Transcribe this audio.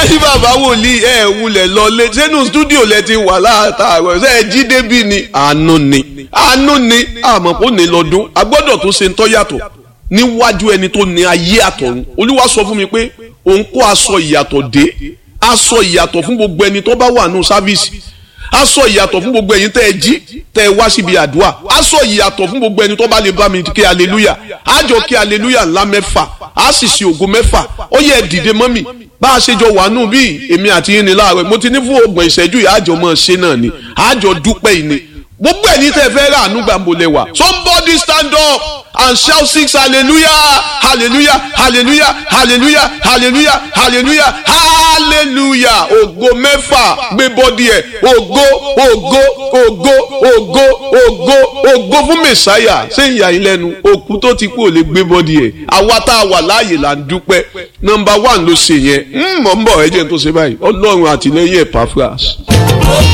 sẹ́yìn bàbá wòlíì ẹ̀ wulẹ̀ lọlé sẹ́nu stúdíò lẹ ti wà láàtàrọ̀ ṣe é jí débi ni àánú ni àánú ni àmọ́ kò ní lọ́dún a gbọ́dọ̀ tó ṣe ń tọ́ yàtọ̀ níwájú ẹni tó ní ayé àtọ̀run olúwa sọ fún mi pé òun kó aṣọ ìyàtọ̀ dé aṣọ ìyàtọ̀ fún gbogbo ẹni tó bá wà nù sáfíìsì aṣọ ìyàtọ̀ fún gbogbo ẹ̀yin tẹ́ ẹ jí tẹ́ ẹ wá síbi àdúrà aṣọ ìyàtọ̀ fún gbogbo ẹni tó bá lè bá mi kí aleluya àjọ kí aleluya ńlá mẹ́fà á sì ṣe ògo mẹ́fà ó yẹ dìde mọ́ mi bá a ṣe jọ wà nù bí èmi àti yín ni láàárọ̀ mo ti ní fún ọgbọ̀n ìṣẹ́jú yìí àjọ mọ́ ṣe náà ni àjọ dúpẹ́ yìí ni gbogbo ẹni tẹ́ fẹ́ rà àánú gbàǹbò lẹ́wà somebody stand up and shout six hallelujah hallelujah hallelujah hallelujah hallelujah hallelujah hallelujah ògo mẹ́fà gbé bọ́dí ẹ̀ ògo ògo ògo ògo ògo ògo fún mẹ̀sáyà ṣé ìyá yín lẹ́nu òkú tó ti kú ò lè gbé bọ́dí ẹ̀ àwa tá a wà láàyè là ń dúpẹ́ nọmba one ló ṣe yẹn mọ̀ ń bọ̀ ẹ jẹ́ n tó ṣe báyìí ọlọ́run àtìlẹ́yìn ẹ̀ pàfras.